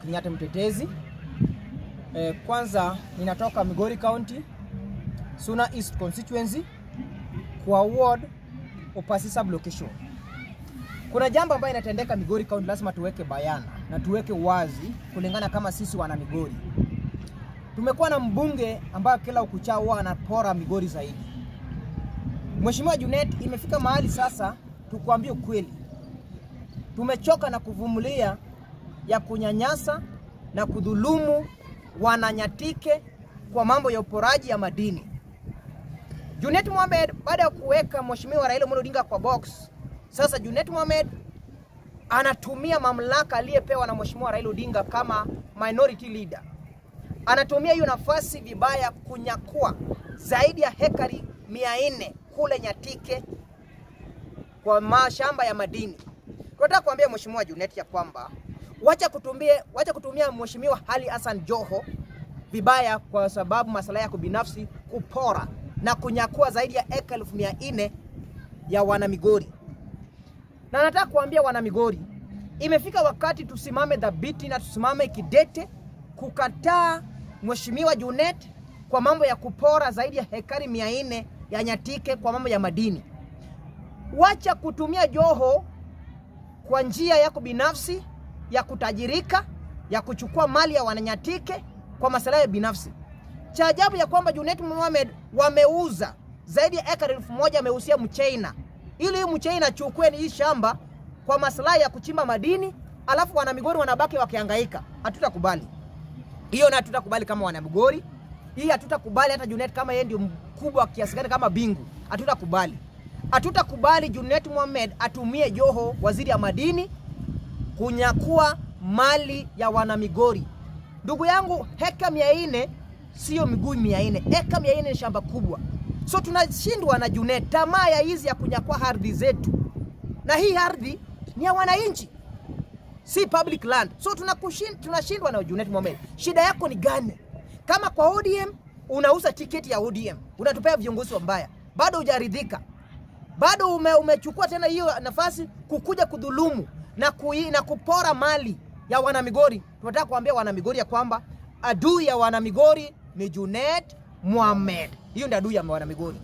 Kenyatta mtetezi. E, kwanza ninatoka Migori County, Suna East constituency kwa ward Upasi sub location. Kuna jambo ambayo inatendeka Migori County, lazima tuweke bayana na tuweke wazi kulingana kama sisi wana Migori. Tumekuwa na mbunge ambayo kila ukuchao huwa anapora Migori zaidi. Mheshimiwa Junet, imefika mahali sasa tukuambie ukweli, tumechoka na kuvumilia ya kunyanyasa na kudhulumu wananyatike kwa mambo ya uporaji ya madini. Junet Mohamed baada ya kuweka Mheshimiwa Raila Amolo Odinga kwa box, sasa Junet Mohamed anatumia mamlaka aliyepewa na Mheshimiwa Raila Odinga kama minority leader. Anatumia hiyo nafasi vibaya kunyakua zaidi ya hekari mia nne kule Nyatike kwa mashamba ya madini. Tunataka kuambia Mheshimiwa Junet ya kwamba wacha kutumia, wacha kutumia Mheshimiwa Ali Hassan Joho vibaya kwa sababu masala yako binafsi kupora na kunyakua zaidi ya eka elfu mia nne ya wanamigori. Na nataka kuambia wanamigori, imefika wakati tusimame dhabiti na tusimame kidete kukataa Mheshimiwa Junet kwa mambo ya kupora zaidi ya hekari mia nne ya Nyatike kwa mambo ya madini. Wacha kutumia Joho kwa njia yako binafsi ya kutajirika, ya kuchukua mali ya wananyatike kwa maslahi ya binafsi. Cha ajabu ya kwamba Junet Mohamed wameuza zaidi ya ekari elfu moja ameusia Mchina ili huyu Mchina achukue hii shamba kwa maslahi ya kuchimba madini, alafu wanamigori wanabaki wakihangaika. Hatutakubali hiyo, na hatutakubali kama wanamigori hii, hatutakubali hata Junet kama yeye ndio mkubwa kiasi gani kama bingu, hatutakubali. Hatutakubali Junet Mohamed atumie Joho, waziri ya madini, kunyakua mali ya wanamigori. Ndugu yangu, heka mia nne sio miguu mia nne, heka mia nne ni shamba kubwa. So tunashindwa na Junet, tamaa ya hizi ya kunyakua ardhi zetu, na hii ardhi ni ya wananchi, si public land. So tunashindwa na Junet Mohamed. Shida yako ni gani? Kama kwa ODM unauza tiketi ya ODM, unatupea viongozi wabaya, bado hujaridhika bado ume, umechukua tena hiyo nafasi kukuja kudhulumu na, kui, na kupora mali ya wanamigori. Tunataka kuambia wanamigori ya kwamba adui ya wanamigori ni Junet Mohamed. Hiyo ndio adui ya wanamigori.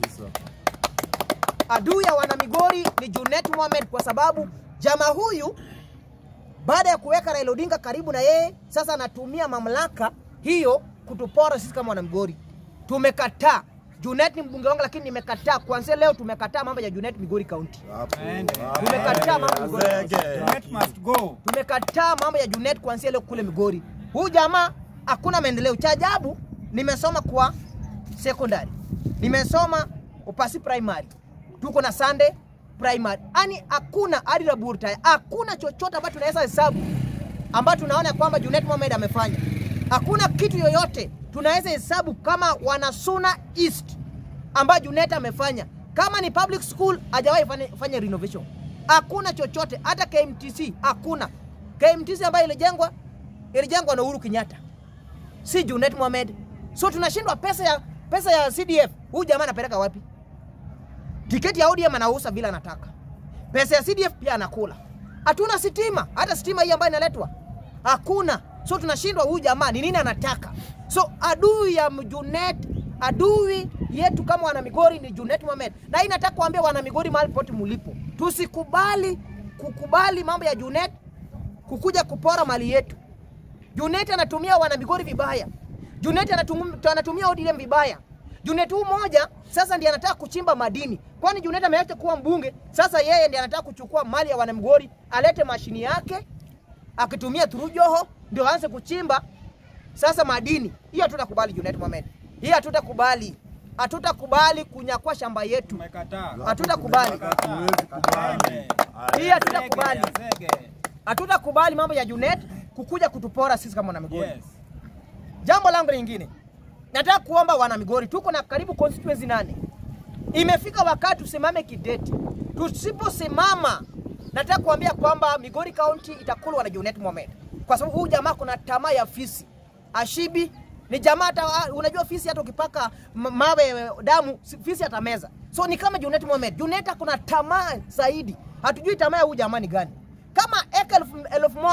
Adui ya wanamigori ni Junet Mohamed kwa sababu jamaa huyu baada ya kuweka Raila Odinga karibu na yeye, sasa anatumia mamlaka hiyo kutupora sisi kama wanamigori. Tumekataa. Junet ni mbunge wangu, lakini nimekataa kuanzia leo. Tumekataa mambo ya Junet Migori County. Tumekataa mambo ya Migori. Junet must go. Tumekataa mambo ya Junet kuanzia leo kule Migori. Huyu jamaa hakuna maendeleo. Cha ajabu, nimesoma kwa secondary, nimesoma Upasi primary, tuko na Sunday primary, yani hakuna hadi laboratory, hakuna chochote ambacho tunaweza hesabu ambacho tunaona kwamba Junet Mohamed amefanya. Hakuna kitu yoyote tunaweza hesabu kama wanasuna East ambayo Junet amefanya. Kama ni public school hajawahi fanya, fanya renovation. Hakuna chochote, hata KMTC hakuna. KMTC ambayo ilijengwa ilijengwa na Uhuru Kenyatta, si Junet Mohamed. So tunashindwa pesa ya pesa ya CDF, huyu jamaa anapeleka wapi? Tiketi ya ODM anauza bila anataka, pesa ya CDF pia anakula. Hatuna sitima, hata sitima hii ambayo inaletwa hakuna. So tunashindwa huyu jamaa ni nini anataka. So adui ya Junet, adui yetu kama wana Migori ni Junet Mohamed, na hii nataka kuambia wana Migori mahali pote mulipo, tusikubali kukubali mambo ya Junet kukuja kupora mali yetu. Junet anatumia wana Migori vibaya. Junet anatumia, anatumia ODM vibaya. Junet huu moja sasa ndiye anataka kuchimba madini, kwani Junet ameacha kuwa mbunge. Sasa yeye ndiye anataka kuchukua mali ya wana Migori, alete mashini yake akitumia through Joho ndio aanze kuchimba sasa madini. Hiyo hatutakubali Junet Mohamed, hiyo hatutakubali, hatutakubali kunyakua shamba yetu, Tumekataa. hatutakubali, hiyo hatutakubali, hatutakubali mambo ya Junet kukuja kutupora sisi kama wana Migori. Yes. Jambo langu lingine, nataka kuomba wana Migori, tuko na karibu constituency nane. Imefika wakati tusimame kidete. Tusiposimama, nataka kuambia kwamba Migori County itakulwa na Junet Mohamed, kwa sababu huyu jamaa kuna tamaa ya fisi. Ashibi ni jamaa hata, unajua fisi hata ukipaka m- mawe damu si- fisi atameza. So ni kama Junet Mohamed. Junet kuna tamaa zaidi, hatujui tamaa ya huyu jamaa ni gani. Kama eka elfu, elfu moja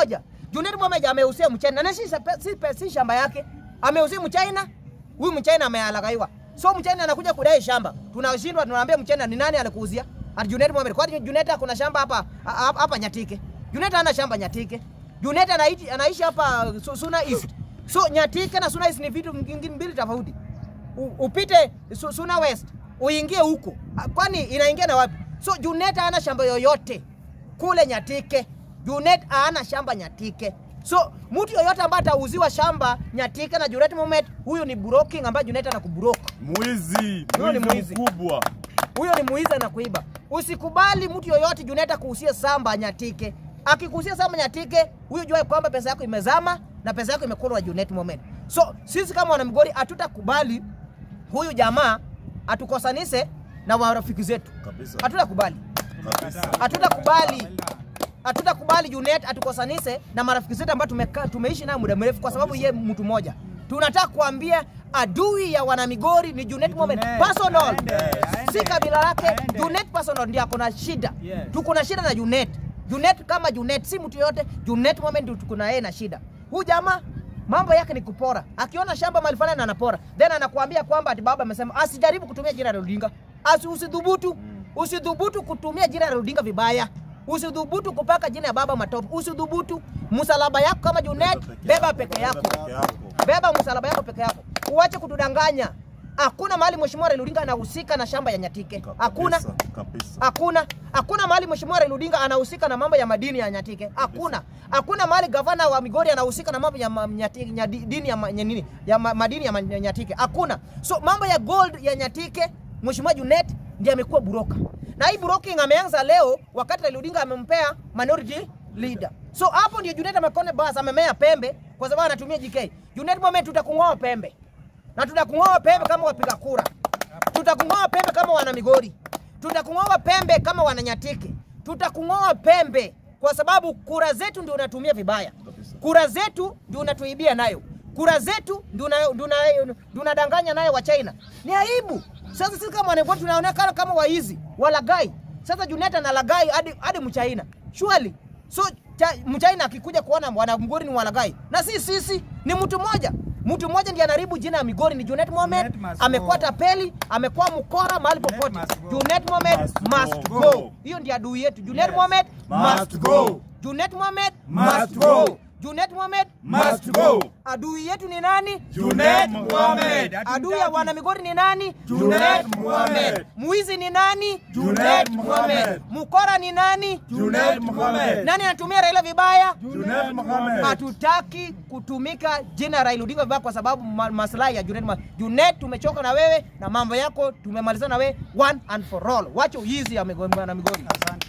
Junet Mohamed ameusia Mchina na si, si, si shamba yake, ameusia Mchina. Huyu Mchina amealagaiwa, so Mchina anakuja kudai shamba, tunashindwa tunaambia Mchina ni nani alikuuzia? Ati Junet Mohamed. Kwani Junet kuna shamba hapa hapa hapa Nyatike? Junet hana shamba Nyatike. Junet anaishi anaishi hapa Su- Suna East. So Nyatike na Suna East ni vitu vingine mbili tofauti. U- Upite Su- Suna West uingie huko, Ah, kwani inaingia na wapi? So Junet hana shamba yoyote kule Nyatike. Junet hana shamba Nyatike. So mtu yoyote ambaye atauziwa shamba Nyatike na Junet Mohamed, huyu ni broking ambaye Junet anakubroke. Mwizi, Huyo ni mwizi mwizi. mkubwa. Huyo ni mwizi na kuiba. Usikubali mtu yoyote Juneta kuhusia samba Nyatike. Akikuhusia samba Nyatike, huyu jua kwamba pesa yako imezama na pesa yako imekulwa Junet Mohamed. So sisi kama wanamgori hatutakubali huyu jamaa atukosanise na warafiki zetu. Kabisa. Hatutakubali. Kabisa. Hatutakubali. Hatutakubali Junet atukosanise na marafiki zetu ambao tumekaa tumeishi naye muda mrefu kwa sababu ye mtu mmoja. Tunataka kuambia adui ya wanamigori ni Junet Mohamed Junet. personal. Aende, aende. Si kabila lake. Aende. Junet personal ndiye ako na shida. Yes. Tuko na shida na Junet. Junet kama Junet si mtu yote. Junet Mohamed ndio tuko na yeye na shida. Huyu jamaa mambo yake ni kupora. Akiona shamba mahali fulani anapora. Then anakuambia kwamba ati baba amesema asijaribu kutumia jina la Odinga. Asi usidhubutu. Usidhubutu kutumia jina la Odinga vibaya. Usidhubutu kupaka jina ya baba matope. Usidhubutu. Msalaba yako kama Junet, beba peke yako. Peke yako. Beba msalaba yako peke yako. Uache kutudanganya. Hakuna mahali Mheshimiwa Raila Odinga anahusika na shamba ya Nyatike. Hakuna. Kabisa, Kabisa. Hakuna. Hakuna mahali Mheshimiwa Raila Odinga anahusika na mambo ya madini ya Nyatike. Hakuna. Hakuna mahali gavana wa Migori anahusika na mambo ya ma- Nyatike, nya- dini ya ma- nya- nini? Ya ma- madini ya ma- Nyatike. Hakuna. So mambo ya gold ya Nyatike, Mheshimiwa Junet ndiye amekuwa buroka. Na hii broking ameanza leo wakati Raila Odinga amempea minority leader. So hapo ndio Junet amekone bas amemea pembe kwa sababu anatumia JK. Junet Mohamed tutakung'oa pembe. Na tutakung'oa pembe kama wapiga kura. Tutakung'oa pembe kama wana Migori. Tutakung'oa pembe kama wana Nyatike. Tutakung'oa pembe kwa sababu kura zetu ndio unatumia vibaya. Kura zetu ndio unatuibia nayo. Kura zetu ndio una- ndio una- ndio unadanganya nayo wa China. Ni aibu. Sasa sisi kama wanagoti tunaonekana kama waizi, walagai. Sasa Juneta na lagai hadi hadi Mchaina. Surely. So cha, Mchaina akikuja kuona wana Migori ni walagai. Na si sisi ni mtu mmoja. Mtu mmoja ndiye anaharibu jina ya Migori ni Junet Mohamed. Junet must Amekuwa go. tapeli, amekuwa mkora mahali Junet popote. must go. Junet Mohamed Must must go. go. Hiyo ndiyo adui yetu. Junet Mohamed must Must go. go. Junet Mohamed Must go. Junet Mohamed Must go. Adui yetu ni nani? Junet Mohamed. Adui ya wana Migori ni nani? Junet Mohamed. Muizi ni nani? Junet Mohamed. Mukora ni nani? Junet Mohamed. Nani anatumia Raila vibaya? Junet Mohamed. Hatutaki kutumika jina Raila Odinga vibaya kwa sababu ma maslahi ya Junet. Mohamed. Junet, tumechoka na wewe na mambo yako, tumemalizana na wewe one and for all. Wacha uizi ya Migori na Migori. Asante.